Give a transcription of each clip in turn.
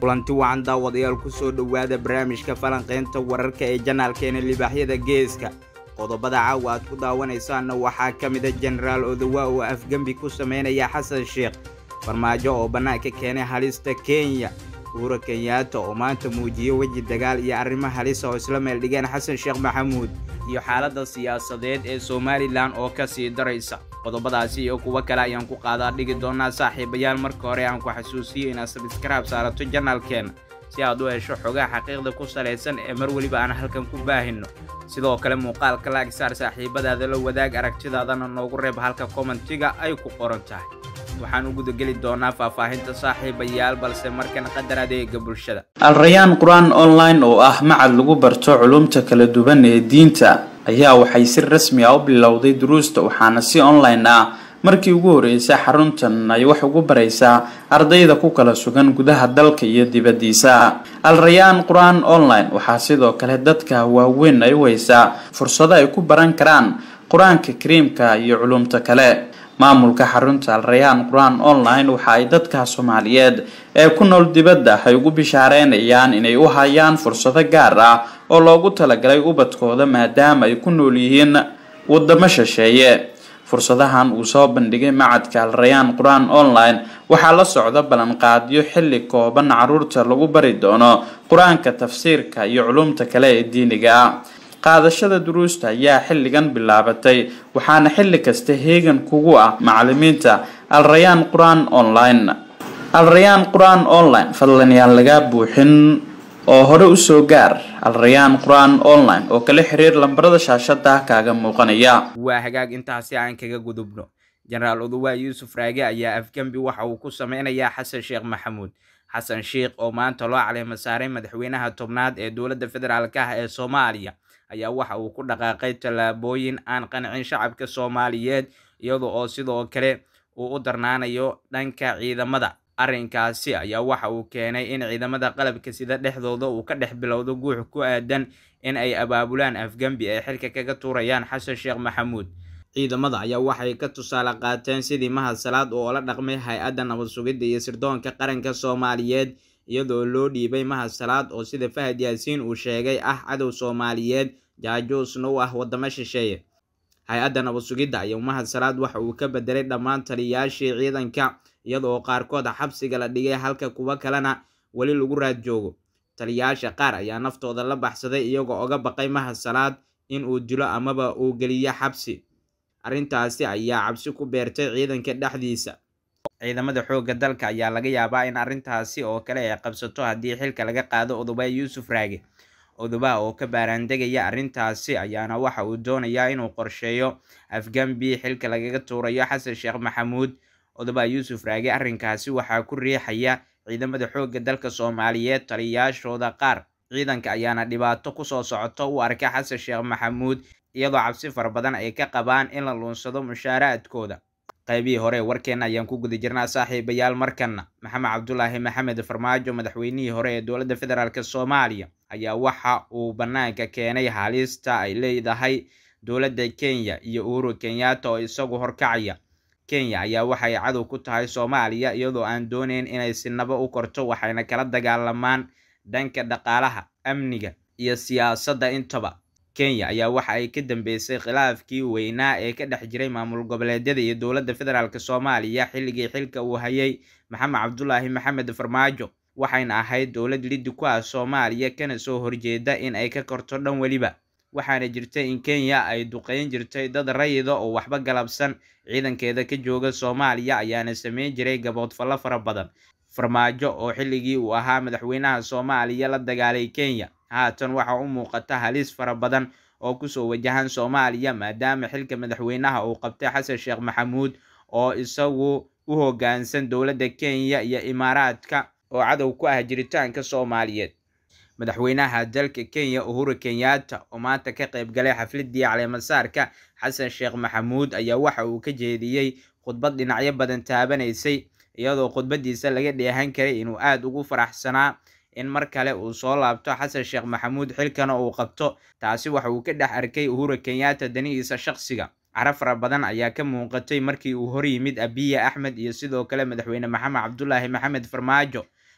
kulanti wacan daawadayaal kusoo dhowaada barnaamijka falanqaynta wararka ee janaalkeena libaaxyada geeska qodobada caawa aad ku daawanaysaanna waxaa ka mida jenaraal odowa oo afgembi ku sameynaya xasan sheekh farmaajo oo bannaanka keenay halista kenya uhura kenyaata oo maanta muujiyey weji dagaal iyo arrimo halisa oo isla meel dhigeen xasan sheekh maxamuud iyo xaaladda siyaasadeed ee somalilan oo ka sii daraysa qodobadaasi iyo kuwo kale ayaan ku qaadaa dhigi doonaa saaxiibayaal marka hore aan ku xasuusiyo inaad sabskraib saarato janaalkeena si aad u hesho xogaha xaqiiqda ku salaysan ee mar weliba aan halkan ku baahinno sidoo kale muuqaalka laagsaar saaxiibadaada la wadaag aragtidaadana noogu reeb halka kommentiga ay ku qoran tahay waxaan u gudageli doonaa faahfaahinta saaxiibayaal balse markan qadar adeega bulshada alrayaan qur-aan online oo ah macad lagu barto culumta kala duwan ee diinta ayaa waxay si rasmi ah u bilowday duruusta waxaana si online ah markii ugu horeysay xaruntan ay wax ugu baraysaa ardayda ku kala sugan gudaha dalka iyo dibaddiisa alrayaan qur-aan online waxaa sidoo kale dadka waaweyn ay u haysaa fursado ay ku baran karaan qur-aanka kariimka iyo culumta kale maamulka xarunta alrayaan qur-aan online waxa ay dadka soomaaliyeed ee ku nool dibadda ay ugu bishaareynayaan inay u hayaan fursado gaar ah oo loogu talagalay ubadkooda maadaama ay ku nool yihiin wadamo shisheeye fursadahan uu soo bandhigay macadka alrayaan qur-aan online waxaa la socda ballanqaadyo xilli kooban caruurta lagu bari doono qur-aanka tafsiirka iyo culumta kale ee diiniga ah qaadashada duruusta ayaa xilligan bilaabatay waxaana xilli kasta heegan kugu ah macalimiinta alrayaan qur-aan online alrayaan qur-aan online fadlan yaan lagaa buuxin oo hore usoo gaar alrayaan qur-aan online oo kala xiriir lambarada shaashada kaaga muuqanaya waa hagaag intaasi aan kaga gudubno jenaraal odowa yuusuf raage ayaa afgembi waxa uu ku sameynayaa xasan sheekh maxamuud xasan sheekh oo maanta loo caleema saaray madaxweynaha tobnaad ee dowladda federaalk ah ee soomaaliya ayaa waxa uu ku dhaqaaqay tallaabooyin aan qancin shacabka soomaaliyeed iyada oo sidoo kale uu u darnaanayo dhanka ciidamada arrinkaasi ayaa waxa uu keenay in ciidamada qalabka sida dhexdooda uu ka dhex bilowdo guux ku aadan in ay abaabulaan afgembi ay xilka kaga tuurayaan xasan sheekh maxamuud ciidamada ayaa waxay ka tusaale qaateen sidii mahad salaad oo la dhaqmay hay-adda nabad sugidda iyo sirdoonka qaranka soomaaliyeed iyadoo loo dhiibay mahad salaad oo sida fahad yaasiin uu sheegay ah cadow soomaaliyeed jaajuusna u ah wadamo shisheeye hay-adda nabad sugidda ayaa mahad salaad waxa uu ka bedelay dhammaan taliyayaashii ciidanka iyadoo qaarkood xabsiga la dhigay halka kuwo kalena weli lagu raad joogo taliyayaasha qaar ayaa naftooda la baxsaday iyagoo oga baqay mahad salaad in uu dilo amaba uu geliyo xabsi arrintaasi ayaa cabsi ku beertay ciidanka dhexdiisa ciidamada xoogga dalka ayaa laga yaabaa in arrintaasi oo kale ay qabsato haddii xilka laga qaado odoba yuusuf raage odoba oo ka baaraandegaya arrintaasi ayaana waxa uu doonayaa inuu qorsheeyo afgambi xilka lagaga tuurayo xasan sheekh maxamuud odoba yuusuf raage arrinkaasi waxaa ku riixaya ciidamada xoogga dalka soomaaliyeed taliyayaashooda qaar ciidanka ayaana dhibaato kusoo socoto u arka xasan sheekh maxamuud iyadoo cabsi fara badan ay ka qabaan in la luunsado mushaaraadkooda qaybihii hore warkeena ayaan ku guda jirnaa saaxiibayaal markana maxamed cabdulaahi maxamed farmaajo madaxweynihii hore ee dowladda federaalk soomaaliya ayaa waxa uu bannaanka keenay halista ay leedahay dowladda kenya iyo uhuru kenyaata oo isagu horkacaya kenya ayaa waxay cadow ku tahay soomaaliya iyadoo aan dooneyn inay sinaba u korto waxayna kala dagaalamaan dhanka dhaqaalaha amniga iyo siyaasadda intaba kenya ayaa waxa ay ka dambeysay khilaafkii weynaa ee ka dhex jiray maamul goboleedyada iyo dowladda federaalk soomaaliya xilligii xilka uu hayay maxamed cabdulaahi maxamed farmaajo waxayna ahayd dowlad liddi ku ah soomaaliya kana soo horjeeda in ay ka korto dhan weliba waxaana jirtay in kenya ay duqeyn jirtay dad rayida oo waxba galabsan ciidankeeda ka jooga soomaaliya ayaana sameyn jiray gaboodfallo fara badan farmaajo oo xilligii uu ahaa madaxweynaha soomaaliya la dagaalay kenya haatan waxa u muuqata halis fara badan oo kusoo wajahan soomaaliya maadaama xilka madaxweynaha uu qabtay xasan sheekh maxamuud oo isagu u hoggaansan dowladda kenya iyo imaaraadka oo cadow ku ah jiritaanka soomaaliyeed madaxweynaha dalka kenya uhuru kenyaata oo maanta ka qayb galay xafladii caleemasaarka xasan sheekh maxamuud ayaa waxa uu ka jeediyey khudbad dhinacyo badan taabanaysay iyadoo khudbadiisa laga dheehan karay inuu aada ugu faraxsanaa in mar kale uu soo laabto xasan sheekh maxamuud xilkana uu qabto taasi waxa uu ka dhex arkay uhuru kenyaata danihiisa shaqsiga cara fara badan ayaa ka muuqatay markii uu hor yimid abiya axmed iyo sidoo kale madaxweyne maxamed cabdulaahi maxamed farmaajo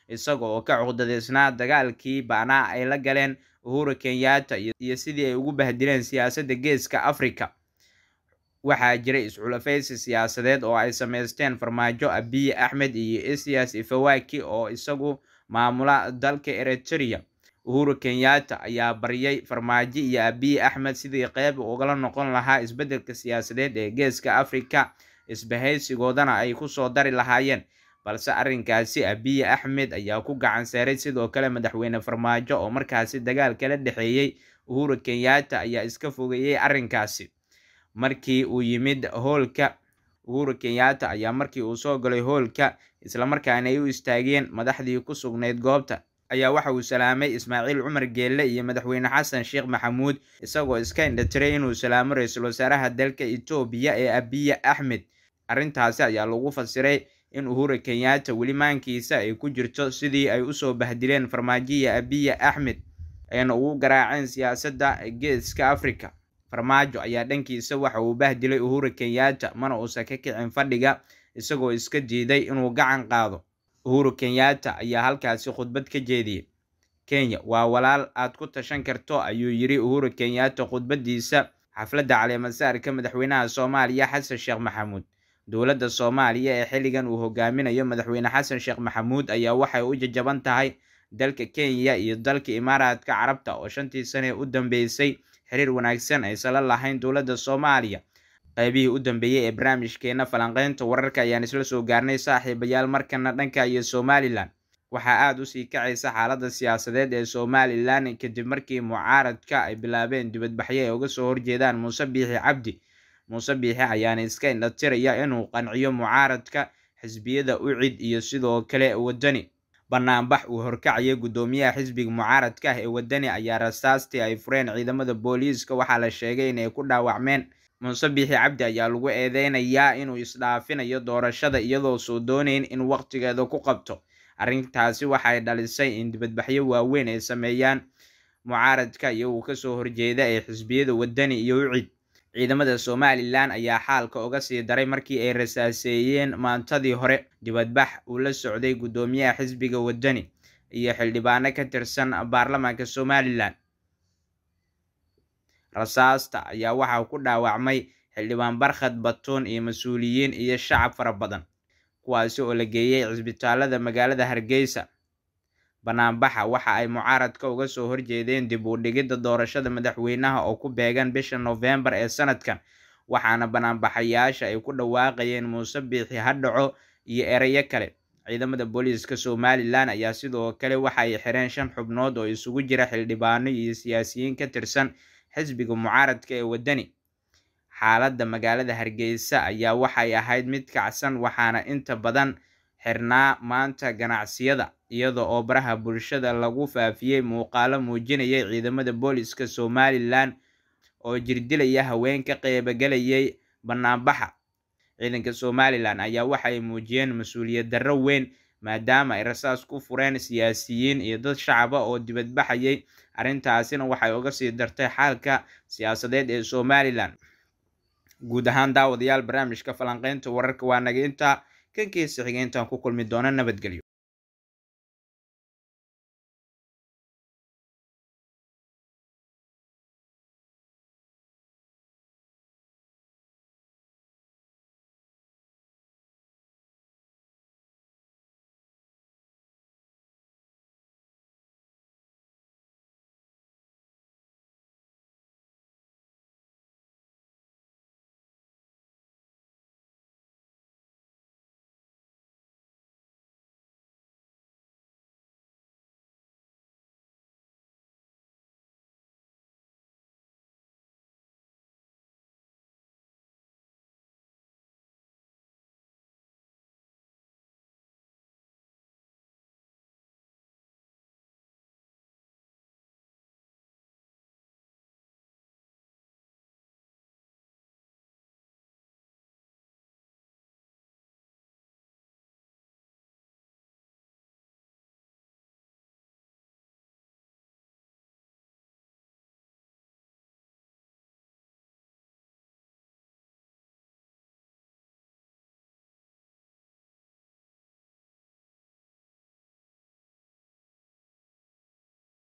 isaga oo ka cuqdadeysnaa dagaalkii baanaa ay la galeen uhuru kenyatta iyo sidii ay ugu bahdileen siyaasadda geeska africa waxaa jiray isculafaysi siyaasadeed oo ay sameysteen farmaajo abiy axmed iyo isias ifawaki oo isagu maamula dalka eritrea uhuru kenyatta ayaa baryay farmaajo iyo abiy axmed sidii qeyb ugala noqon lahaa isbeddelka siyaasadeed ee geeska africa isbahaysigoodana ay kusoo dari lahaayeen balse arrinkaasi abiy axmed ayaa ku gacan saaray sidoo kale madaxweyne farmaajo oo markaasi dagaal kala dhexeeyey uhuru kenyatta ayaa iska fogeeyey arrinkaasi markii uu yimid hoolka uhuru kenyatta ayaa markii uu soo galay hoolka islamarkaana ay u istaageen madaxdii ku sugnayd goobta ayaa waxa uu salaamay ismaaciil cumar geelle iyo madaxweyne xasan sheekh maxamuud isagoo iska indhatiray inuu salaamo ra-iisul wasaaraha dalka etoobiya ee abiy axmed arrintaasi ayaa lagu fasiray in uhuru kenyatta weli maankiisa ay ku jirto sidii ay usoo bahdileen farmaajoya abiy axmed ayna ugu garaaceen siyaasadda geeska africa farmaajo ayaa dhankiisa waxa uu bahdilay uhuru kenyatta mana uusan ka kicin fadhiga isagoo iska diiday inuu gacan qaado uhuru kenyatta ayaa halkaasi khudbad ka jeediyey kenya waa walaal aad ku tashan karto ayuu yiri uhuru kenyatta khudbadiisa xafladda caleemasaarka madaxweynaha soomaaliya xasan sheekh maxamuud dowladda soomaaliya ee xilligan uu hogaaminayo madaxweyne xasan sheekh maxamuud ayaa waxay u jajaban tahay dalka kenya iyo dalka imaaraadka carabta oo shantii sane u dambeysay xiriir wanaagsan aysan la lahayn dowladda soomaaliya qaybihii u dambeeyey ee barnaamijkeena falanqeynta wararka ayaan isla soo gaarnay saaxiibayaal markana dhanka iyo somalilan waxaa aada usii kacaysa xaaladda siyaasadeed ee somalilan kadib markii mucaaradka ay bilaabeen dibadbaxyo ay uga soo horjeedaan muuse biixi cabdi muuse biixi ayaana iska indhatiraya inuu qanciyo mucaaradka xisbiyada ucid iyo sidoo kale wadani banaanbax uu horkacayay guddoomiyaha xisbiga mucaaradka ah ee wadani ayaa rasaastii ay fureen ciidamada booliiska waxaa la sheegay inay ku dhaawacmeen muuse biixi cabdi ayaa lagu eedeynayaa inuu isdhaafinayo doorashada iyadoo soo doonayn in waqtigeeda ku qabto arrintaasi waxay dhalisay in dibadbaxyo waaweyn ay sameeyaan mucaaradka iyagoo kasoo horjeeda ee xisbiyada wadani iyo ucid ciidamada somalilan ayaa xaalka uga sii daray markii ay rasaaseeyeen maantadii hore dibadbax uu la socday guddoomiyaha xisbiga wadani iyo xildhibaano ka tirsan baarlamaanka somalilan rasaasta ayaa waxaa ku dhaawacmay xildhibaan barkhad batuun iyo mas-uuliyiin iyo shacab fara badan kuwaasi oo la geeyey cisbitaalada magaalada hargeysa banaanbaxa waxa ay mucaaradka uga soo horjeedeen dib u dhigidda doorashada madaxweynaha oo ku beegan bisha noofembar ee sanadkan waxaana banaanbaxayaasha ay ku dhawaaqayeen muuse biixi hadhaco iyo ereyo kale ciidamada booliiska somalilan ayaa sidoo kale waxa ay xireen shan xubnood oo isugu jira xildhibaano iyo siyaasiyiin ka tirsan xisbiga mucaaradka ee wadani xaaladda magaalada hargeysa ayaa waxay ahayd mid kacsan waxaana inta badan xirnaa maanta ganacsiyada iyada oo baraha bulshada lagu faafiyey muuqaalo muujinayay ciidamada booliska somalilan oo jirdilaya haween ka qeybagelayay banaanbaxa ciidanka somalilan ayaa waxay muujiyeen mas-uuliyad darro weyn maadaama ay rasaas ku fureen siyaasiyiin iyo dad shacaba oo dibadbaxayay arrintaasina waxay uga sii dartay xaalka siyaasadeed ee somalilan guud ahaan daawadayaal barnaamijka falanqeynta wararka waa naga intaa kankiisa xigeentaan ku kulmi doona nabadgelyo